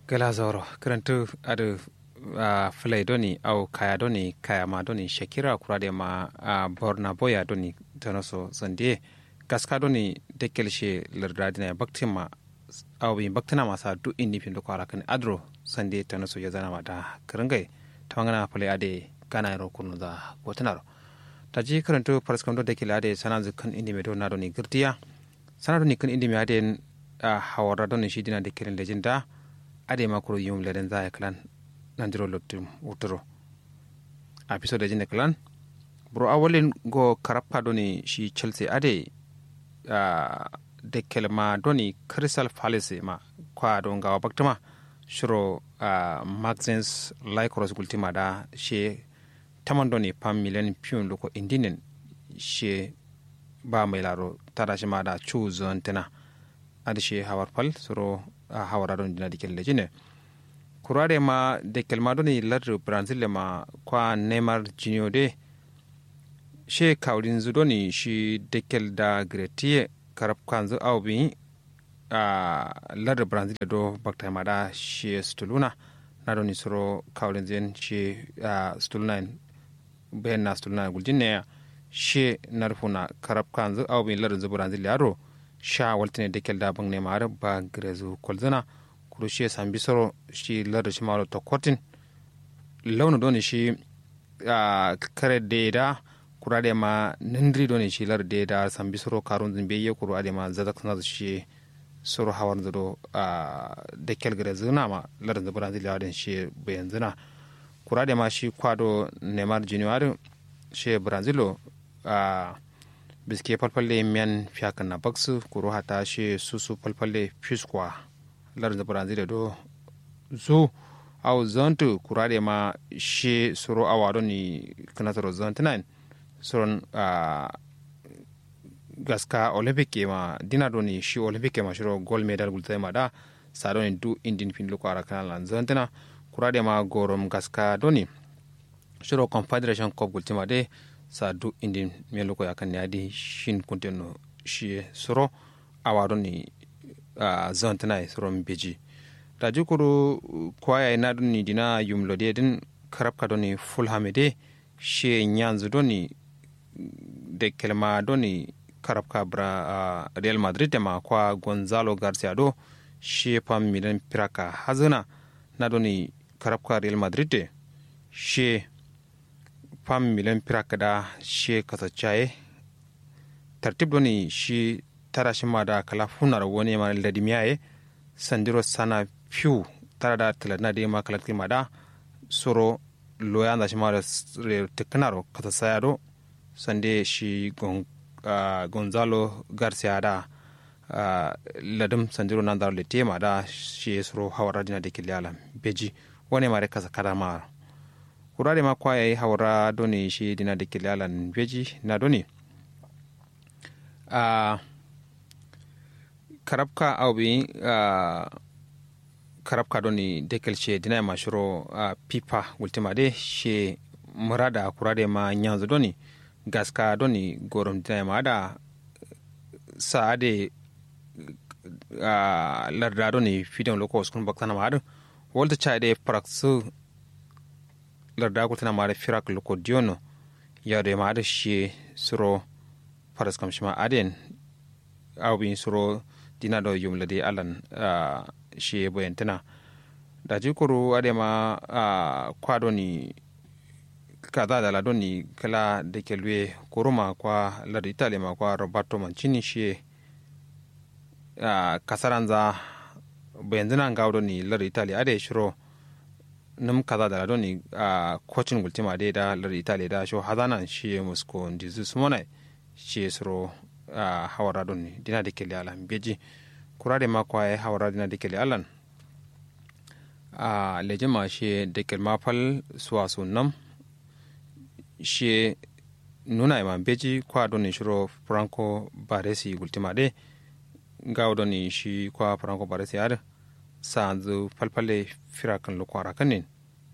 gala zoro karantu adu uh, fulai doni au kaya doni kaya ma doni shakira kurade ma uh, borna boya doni tanoso sandie gaska doni dekel she lardadina ya baktima au bi baktina masa du indi pin ko ala kan adro sande tanoso ya zana mata karangai tawangana fulai ade gana ro kunu da gotanaro taji karantu paraskam do dekel ade sanan kan indi me do na doni girtiya sanan doni kan indi me ade uh, hawara doni shi dina dekel lejinda ade makuro yum leden za klan nandiro lottum wutoro episode jinde klan bro awolin go karappa doni shi chelsea ade uh, dekkel ma doni crystal palace ma kwa don gawa baktama shiro uh, maxens lycros gultima da she taman doni pam million pion loko indinen she ba mai laro tada shi ma da chu zon tena ade she hawar pal soro a hawara don dina dikel lejine kurare ma dekel ma doni lar brazil le ma kwa neymar junior de she kawlin zu doni shi dekel da gretie karab kanzu au bi a lar brazil do bakta ma da shi stuluna na doni soro kawlin zen shi stuluna ben na stuluna guljinne she narfuna karab kanzu au bi lar zu brazil yaro sha waltine dekel da bang ne mare ba grezu kolzana kuro shi sambi soro shi lar shi malo to kortin launu doni shi kare de da kura de ma nindri doni shi lar de da sambi soro karun zin beye kuro ade ma zadak sana shi soro hawar zado dekel grezu na ma lar da brazil ya den shi bayan zina kura de ma shi kwado neymar junior shi brazilo biske falfalle miyan fiyakan na baksu kuro hata shi susu falfalle fiskwa lar da brazil do zu au zontu kurade ma shi suro awado ni kanataro zontunan suron uh, gaska olympic ma dina do ni shi olympic ma shiro gold medal gultai ma da sa do ni du indin fin luko ara kana lan zontuna kurade ma gorom gaska do ni shiro confederation cup gultima de sa du indin me luko yakan ne adi shin kunteno shi suro awado ni uh, zontuna suron beji da jukuru kwaya ina duni dina yumlode din karabka doni fulham de she nyanzu doni de kelma doni karabka bra uh, real madrid ma kwa gonzalo garcia do she pam milan piraka hazuna na doni karabka real madrid de she pam milan piraka da she kasacaye tartib doni shi tara shi ma da kala funar wani ma ladimiyaye sandiro sana fiu tara da tilana da ma kala ma da soro loya da shi ma da teknaro kata saya do sande shi gon uh, gonzalo garcia da uh, ladum sandiro nan da le tema da shi soro hawara dina da kilala beji wani ma kasa kada ma kurare ma kwaye hawara doni shi dina da kilala beji na doni uh, karabka awbi uh, karabka doni dekel she dina ma shuro uh, pipa ultima de she murada kurade ma nyanzo doni gaska doni gorom dina ma da saade uh, larda doni fidon loko skun baktana ma da wolta chaide praksu larda kultana ma da firak loko diono yade ma da she suro faras kam shima aden awbi suro dina do yumlade alan uh, shi boyantana da jikuru adema uh, kwa doni kaza da ladoni kala da ke luye kuruma kwa lada itali ma kwa roberto mancini shi uh, kasaranza bayanzana ga doni lada itali ade shiro num kaza da ladoni uh, kocin gultima dai da lada itali da sho hazana shi musko ndizu sumonai shi suro uh, hawara doni dina da ke alan beji kurade ma kwaye hawara dina da ke alan a leje ma she dekel ma fal suwa sunam she nuna ma beji kwa doni shiro franco baresi gultima de ga doni shi kwa franco baresi ar sanzu falfale firakan lukwara kanin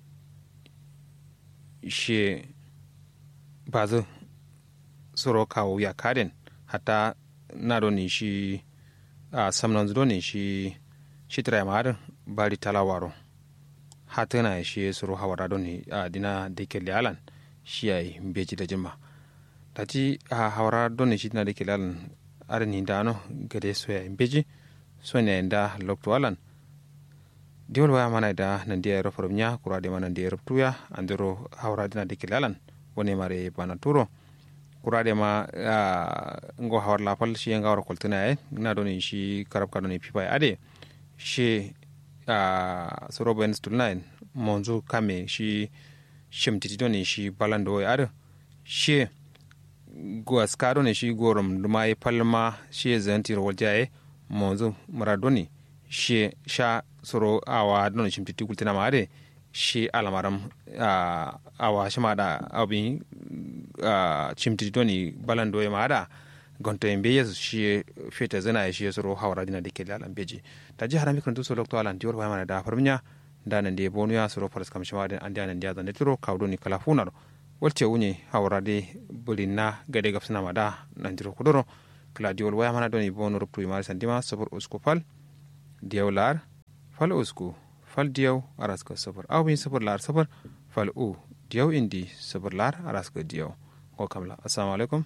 she bazu soro kawo ya kaden hata na doni shi a samnan doni shi shi tira ma bari talawaro hatana shi suru hawara don a dina da ke alan shi ya yi beji da jima da ti a hawara don shi dina da ke alan arini da ano gade so ya beji so ne da lokto alan diwol waya mana da nan dia ro formnya kura de mana dia ruptuya andiro hawara dina da ke alan woni mare bana turo kura de ma ngo hawar la pal shi nga wara koltuna e na don shi karab ka don pipa ade shi a soro ben stulnain monzu kame shi shimtiti don shi balando ya ade shi go skado ne shi gorom duma e palma shi zanti ro jaye monzu maradoni shi sha soro awa don shimtiti kultina ma ade shi alamaram awa shima da abin cimtiti doni balando ya maada gonto en beyeso shi fete zana shi soro hawra dina de kele alan beji ta ji harami kan tuso lokto alan dior wa mana da farminya da nan de bonu ya soro faras kam shima den andi anan dia zan tiro kawdo ni kala funaro walce wuni hawra de bulina gade gapsana mada nan diro kudoro kala diol wa mana doni bonu ruptu mari sandima sabur usku fal diawlar fal usku fal diyaw araska sabar aw bin sabar lar sabar fal u diyaw indi sabar lar araska diyaw ko kamla assalamu alaikum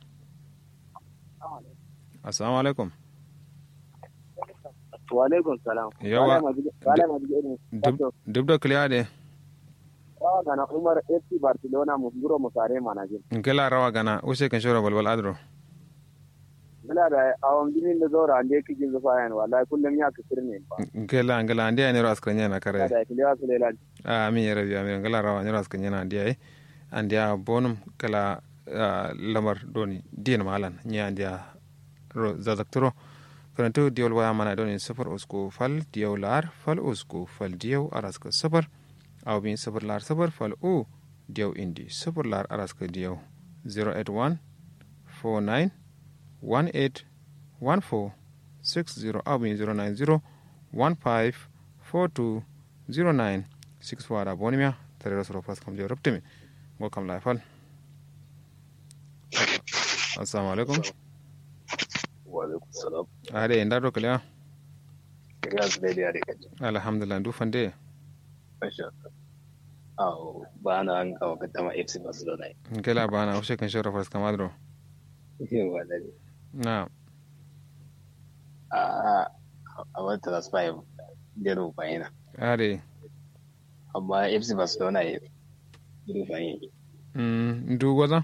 assalamu alaikum wa alaikum salam yawa duk da kliya de rawa gana umar fc barcelona mu guro mu sare manajin ngela rawa gana use kan shora balbal adro ngela da awon dinin da zora ande kiji zufa yan wallahi kullum ya kasir ne ba ngela ngela ande ne ras kan yana kare da kliya su lela amin ya rabbi amin ngela rawa ne ras kan yana ande ai ande a bonum kala lamar doni din malan nya ande zazakturo karanto diyol waya mana doni safar usko fal diyaw lar fal usko fal diyaw araska safar aw bin safar lar safar fal u diyaw indi safar lar araska diyaw 081 49 18 14 60 aw bin 090 15 42 09 6 wada bonimia tare da soro kam diyaw ruptimi go kam la fal assalamu alaikum Walaikum salam. ade en daɗo kaliya Kiriya su daidai a rikaci. alhamdulillah du fande Masha Allah. ba na an kawo kaddama FC Barcelona. kela bana o shekan shora fas kamadro Yawa da ne. na A a wata transfer da rufa yana. ade Amma FC Barcelona ya rufa yana. mm du goza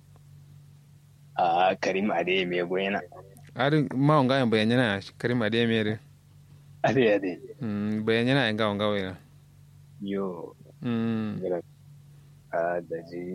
A Karim Ade mai goyana. ade ma on gayan bayanyana karim ade mere Ade ade. mm bayanyana en gawo gawo ina Yo. mm A da ji.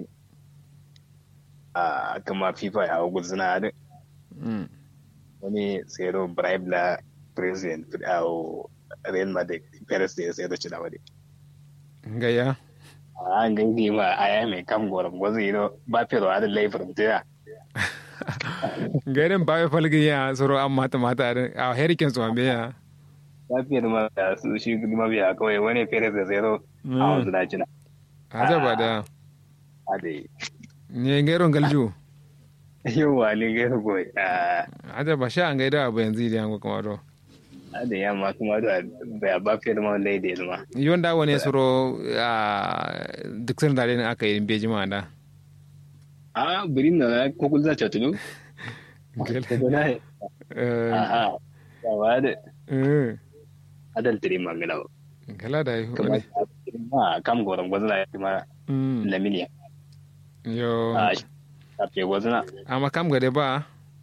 A kama FIFA ya guzuna da mm wani tsero bribe la president a Real Madrid Perez da ya tsero ci da wani. gaya an gangi ma aya mai kam goron gwazo yi ba fi da laifin tira gairen bawe falgi ya soro an mata mata ade a heriken so ambe ya ba fi da ma da su shi kuma biya kawai wani fere da zero a wanzu da cina aja bada a da yi ne gairon galju yau wa ne gairu goyi aja ba sha an gaida abu yanzu idan ko kuma do a da yamma kuma da ba ba fi da ma wanda ya zama yonda wani soro a duk sun dare ne aka yi beji ma da a birin na kokul za ta tulu Gel- Eh, aha yawa da eh, adal tiri magana gala da yi kuma wani ma kam goron gwazo na kuma Mm, laminiya yo a a fe gwazo na amma kam gade ba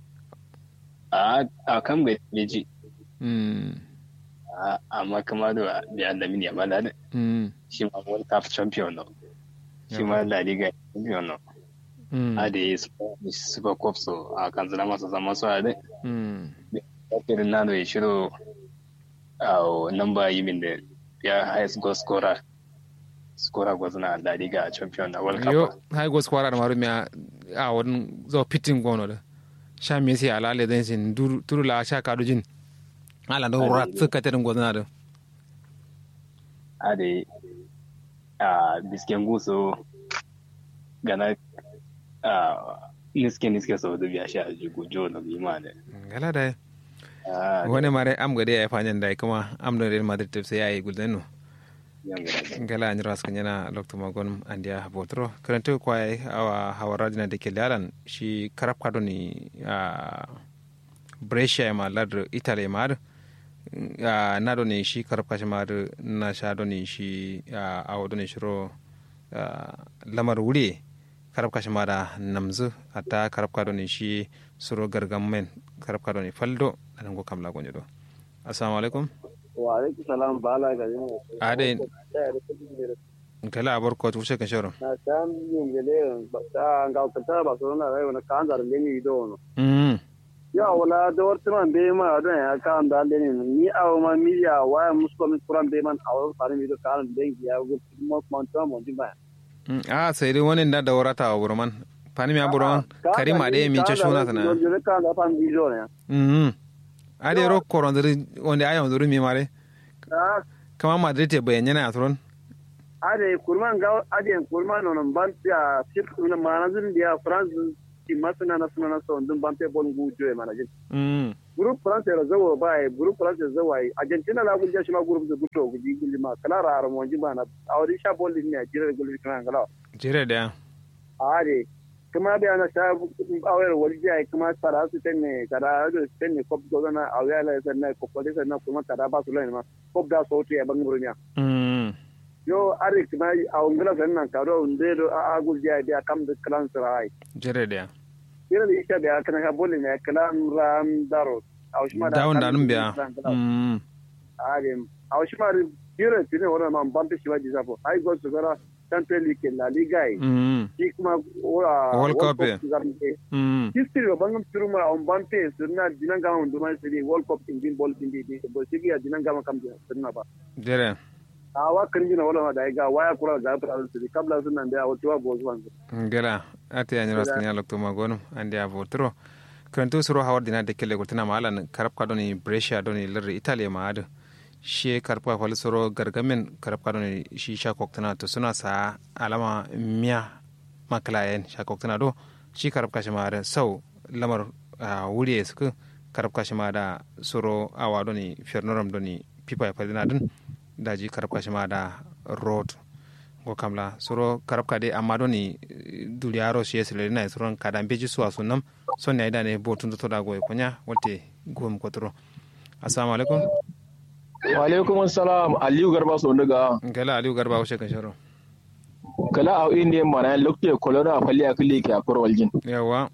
a a kam ga meji Mm, amma kuma da biya laminiya ma da mm, shi ma World Cup champion no. Shi ma La Liga champion no. mm, A da yi Super Cup so a kan zama masa zama su a da. mm. Irin na da ya shiro a namba yi min da ya highest goal scorer. Scorer gwazna La Liga champion na World yo Cup. hay go squara da maru mi a a wani zo pitin gono da sha me sai ala le den sin dur turu la sha kadu jin ala do rat suka tedin gozna da A da yi a bisken guso gana a niske niske sau da biya shi a jigo jo na bima da. gala da Ah, wani mare am gade ya fanyan da kuma am da real madrid tafsir ya yi gulden no yan gida. ngala an ras kanyana lokto magon andia botro karanto kwai awa hawarajina de kelalan shi karab kado ni a brescia ma ladr italy ma a na do ni shi karab kashi ma na sha do ni shi a awo do ni shiro ah, lamar wuri karab kashi ma da namzu ata karab kado ni shi suro gargam men karab kado ni faldo anan go kamla gonyo do assalamu alaikum wa alaikum salam bala ga yin ade kala abar ko tushe kan shoro na san yin gele ba ta ga ta ba so na rai na kan dar le ni do no mm ya wala da warta man be ma don ya kan da le ni ni aw ma mi ya wa musko mi kuran be man aw fare mi do kan den ya go mo mo to mo di ba Mm, a sai dai wani da da warata wa burman fani mi aburon kari ma dai min ce shuna sana yo kan da pan bi do ne mm a dai ro koron dare wanda ayon duru mi mare ah kama madrid te bayan yana atron ade kurman ga ade kurman non ban ya sip na manazin dia france ti masana na suna na so dun ban pe bon gu jo e manajin mm group france ra zawo bai group france zawo ai argentina la gunja shima group da guto guji gulli ma kala ra ra mo jiba na awri sha bolli ne jira gulli kan gala jere da ade kuma da ana sha awar walji ai kuma tara su tenne kada da tenne kop do na awya la sanna ko pole sanna kuma kada ba su lai ma kop da so to ya bangurunya mm yo ari kuma a ungla sanna karo unde do a gulji ai da kam da klan sarai jere da yana da isha da kana ka bolli ne kalam ram daro a shima da dawon da nun biya mm adem awshimar jira tine wona man bampe shiwaji zapo ai go to gara tante like la liga ai mm shi kuma ora World Cup, eh. mm history ba bangam turuma on bampe surna dinanga on duma sidi world cup tin bin bol tin di bo sigi ya dinanga ma kam surna ba jere awa kanji na wala da ga waya kura da fara sidi kabla sunan da wato wa bozu wanzu ngela ate yani ras kanya lokto magon ande avotro kranto suro hawar dina de kele gultina malan karab ka doni brescia doni lir italy ma adu she karab ka fal suro gargamen karab ka doni shi sha koktana to suna sa alama miya maklayen sha koktana do shi karab ka shima da sau lamar ah, wuri suku karab ka shima da suro awa doni fernoram doni pipa ya fadina dun daji karab ka shima da road go kamla soro karab kade amma doni duliyaro shi yesile na soron kada beji suwa sunam son ne idane bo tun to da go konya wolte gom kotro assalamu alaikum wa alaikum assalam aliyu garba so daga ngala aliu garba o shekan sharo kala a indian mana lokte kolora falli akili ke akor waljin yawa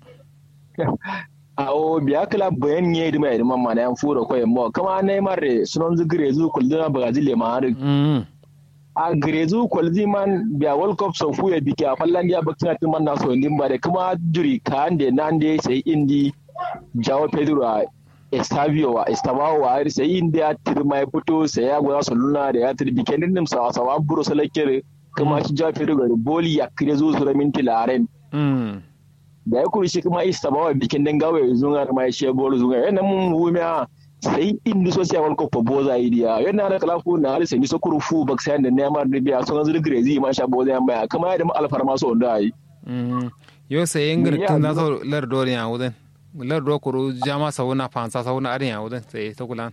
a o biya kala bayan ne di mai man mana yan furo ko yammo kama ne mare sunon zugire zu kulduna bagazile ma har mm a grezu kwalzi man biya world cup so fu ya biki a fallan dia bakina tin man na so ndin bare kuma juri ka ande nande sai indi jawo pedro a estavio wa estavao wa har sai indi a tirma ya fito sai ya gwa so luna da ya tir bikin din sa sa buro salakere kuma shi jawo pedro ga boli ya kire zu su minti laren mm da ya kuri shi kuma estavao bikin din gawe zunga ma shi bolo zunga yana mun wumiya sai indi so siya walko po boza idiya yana da kala fu na sai ni so kuru fu bak sai da nema da biya so ganzu grezi ma sha boza yan baya kama da mu alfarma so da yi mm yo sai ingir tun da so lar dori ya wuden lar do kuru jama sauna fansa sauna arin ya wuden sai to kulan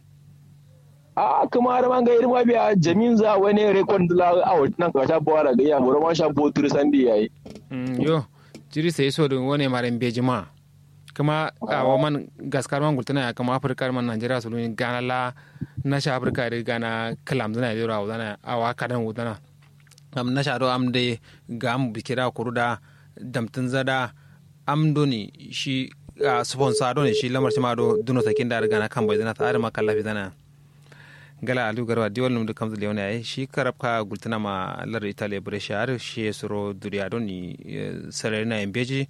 a kuma da man ga irin ma biya jamin za wani rekon dula a wannan ka sha bawara ga ya boro ma sha bo turu san di yayi mm yo jiri sai so dun wone maren bejima kuma a waman gaskar man gultana ya kama afirka man najeriya su luni gana la na sha afirka da gana kalam zana da rawa zana a wa kadan wudana am na sha do am de ga am bikira kuruda damtin zada am doni shi a sponsor doni shi lamar shi ma do duno sakin da gana kan bai zana ta adama kallafi zana gala alu garba diwal num dukkan zule wani ai shi karabka gultana ma lar italia brescia har shi suro duriya doni sarari embeji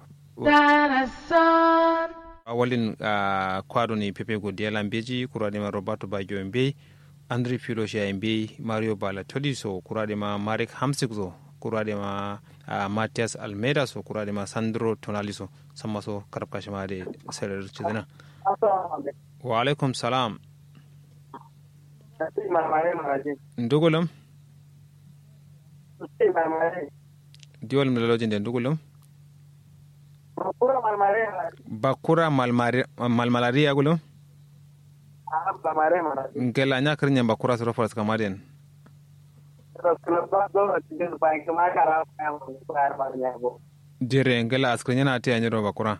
awalin uh, kwado ni pepe godiya lambeji kurade ma roberto baggio embe andri filosia embe mario balatoli so kurade ma marek hamsik so kurade ma uh, matias almeida so kurade ma sandro tonali so samma so karab kashima de serer chidana wa alaikum salam ndugulam diwal mlalojin de ndugulam bakura malmalaria gulo samare mana ngela nya kirin yamba kura suro faras kamaden club ba do cikin bayan kuma kara ya mu bayar ba ne go jere ngela askrin yana te anyiro bakura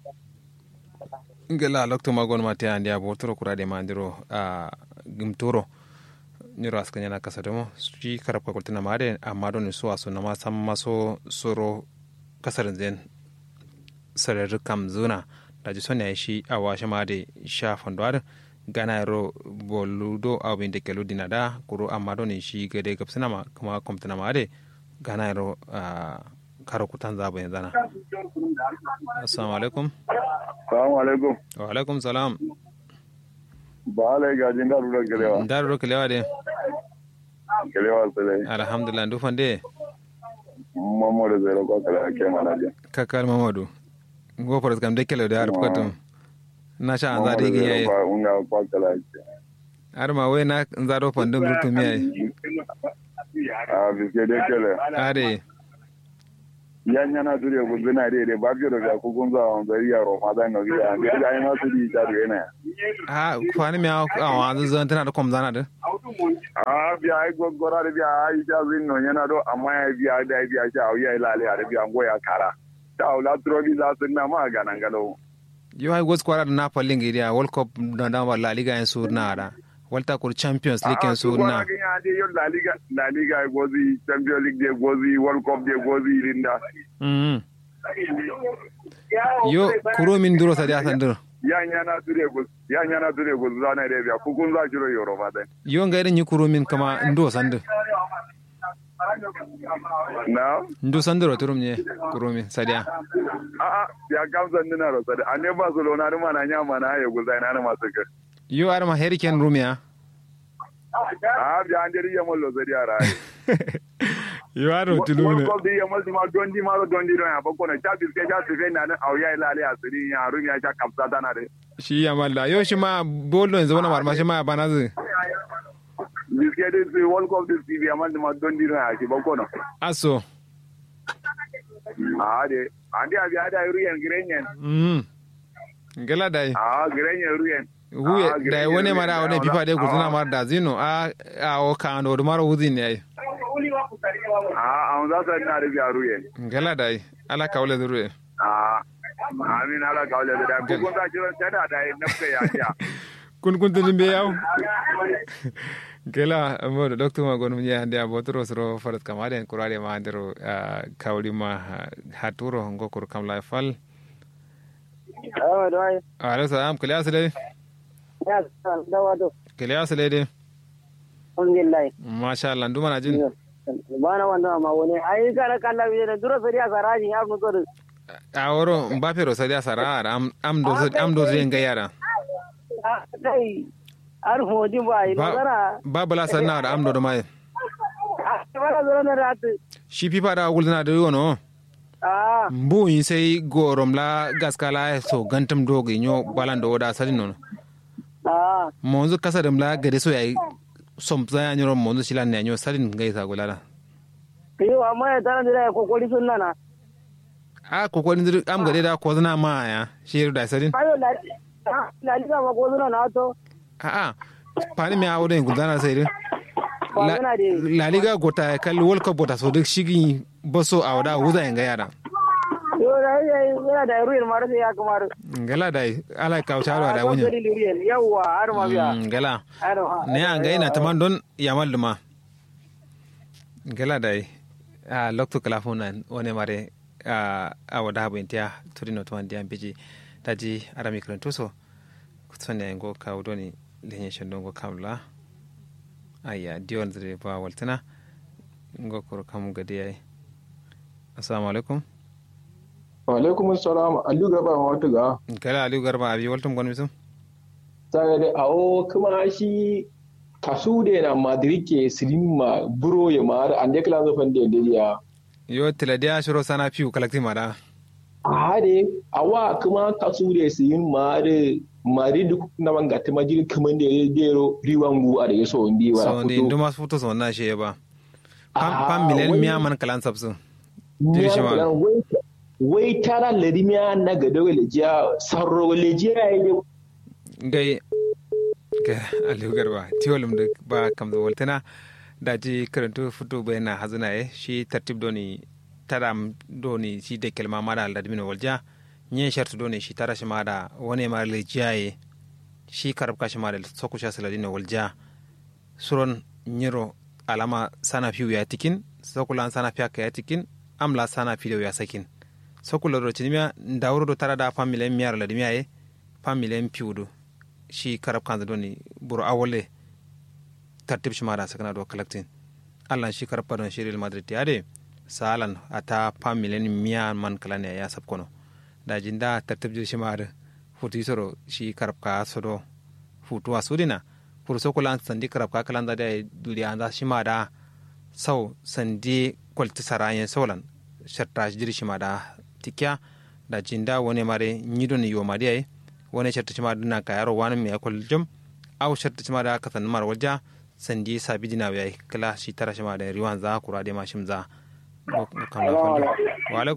ngela lokto magon ma te andi abo toro kura de mandiro a gimtoro nyiro askrin yana kasademo shi karab ka kultina made amma don su aso na ma sam maso soro kasarin zen sarar kam zuna da ji sonya shi a washe ma da sha fandwar gana ro boludo a bin da kelu dina da kuro amma don shi gade gabsina ma kuma komtana ma da gana ro karo kutan zaba yanzu na assalamu alaikum assalamu alaikum wa alaikum salam ba alai gajin da rura gelewa da ro kelewa de gelewa sale alhamdulillah ndufan de mamadu zai rako kala ke mana je kakal mamadu gofar kam de kele da har kwatum na sha an zade gi yayi unga kwa kala ke har ma wai na zaro fandin rutum yayi a biske de kele are yanya na dure guduna de de ba biro ga ku gunza on zari ya roma da no ya ga ga ina su di ta de na ha kwani mi a wanzu zan tana da kom zana da a biya ai gogora de biya ai ja zin no yana do amma ya biya da biya ja ya ilale ya biya ngo ya kara ta ula trogi za su na ma ga nan galo yo ai gos kwara da napoli ngiria world cup da da la liga en sur na da walta kur champions league en sur na ya de yo la liga la liga gozi champions league de gozi world cup de gozi linda mm yo kuro min duro sa da san duro ya nyana dure goz ya nyana dure goz za na de biya ku kun za jiro yoro ba de yo ngairin yi kuro min kama ndo san duro na ndo san duro turum ne kuro min sadia a a ya kamsan dina ro sade ane barcelona ni mana nya mana ya gozai na masu ka yo arma hurricane rumia a biya an deri yamal lo sade ara yo aro tulune ko di yamal di ma dondi ma dondi ro ya bako na cha biske cha tife na na auya ilale asiri ya rumia cha kapsa dana de shi ya malla yo shi ma bolo yanzu wani marma shi ma bana zai biske de si world cup de si yamal di ma dondi ro ya ki bako na aso a de andi abi ada ruyen grenyen mm ngela dai a grenyen ruyen huye da wani mara wani fifa dai kuzuna mara da zino a a o ka ando mara wuzi ne ai a an za ta na da biya ruyen ngela dai ala ka wala zuru a amin ala ka wale da ku kun ta jira tada da nafka ya ya kun kun tin be yaw gela mo doctor ma gonu ya hande abotro sro farat kamade kurade ma andero kawli ma haturo ngokur kam la fal awa dai ala salam kale asle ya san da wato kale asle de alhamdulillah masha Allah nduma na jin bana wanda ma wani ai kana kalla bi da duro sai ya saraji ya mu to a woro mbappe ro sadia sara am am do am do zenga yara kai ar hodi ba ina zara ba bala sanna da am do mai bala zara na rat shi pipa da gulna da yono ah mbu yin sai gorom la gaskala so gantam dogi nyo balan do da sadin nono ah monzu kasa dam la gade so yayi som za ya nyoro monzu silan ne nyo sadin ngai sa gulala yo amma ya tana da kokori sunna na a ko ko ndir am gade da ko zana ma ya shi da sadin ayo la la liga ma ko sunna na to a a pani mi awo den gulana sai dai Ba zana de. la liga gota kal world cup gota so duk shigi baso awda wuza en ga yara yo da yana da ruwan mara sai ya kamar ngala dai ala ka charo da wunya yawa har ma biya ngala har ha ne an ga ina taman don yamal duma ngala dai a lokto kala fona wone mare a a wada habo intia turino to andi ambiji taji arami kranto so kutsone ngo ka udoni lenye shondo ngo kamla aya dion zire ba waltana ngo koro kam gadi ay assalamu alaikum wa alaikum assalam allu gaba ma wata ga kala aliyu garba abi waltum gon misum sai da awo kuma shi kasu da na madrid ke silima buro ya ma an da kala zafan da ya yo tiladiya shiro sana fiu kalakti mara ade awa kuma kasu da silin ma da mari duk na manga ta majiri kaman da ya dero riwangu a da ya so ndi wa so ndi nduma futo so na she ba pam pam milen miya man kalan sabsu Diri shi ma. wai tara ladimiya na gado lejiya sarro lejiya ya yi gai ga aliyu garba tiwolum da ba kam da waltana da ji karantu fito bayan na hazuna ye shi tartib doni taram doni shi da kelma mada al dadmino walja nye shartu doni shi tara shi mada wani ma le jaye shi karab ka shi mada soku sha saladino walja suron nyiro alama sana fiu ya tikin sokulan sana fiya ka ya tikin amla sana fiu ya sakin sokulo do tinimia ndawro do tara da famile miyar la dimiya ye famile piudu shi karab kan doni buru awole tartib shi mada sakana do collecting allan shi karab padon shi real madrid yade salan ata famile miya man kalane ya sabkono da jinda tartib shi mada futu soro shi karab ka sodo futu asudina pour sokulan sandi karab ka kalanda da duli anda shi mada sau sandi kwalti sarayen solan sharta jiri shi mada tikya da jinda wani mare nyidon yo mari wani sharta shi mada na kayaro wani mai akwal jam au sharta shi mada kasan mar waja sandi sabi dina ya kala shi tara shi mada riwan za kura de mashim za wa alaikum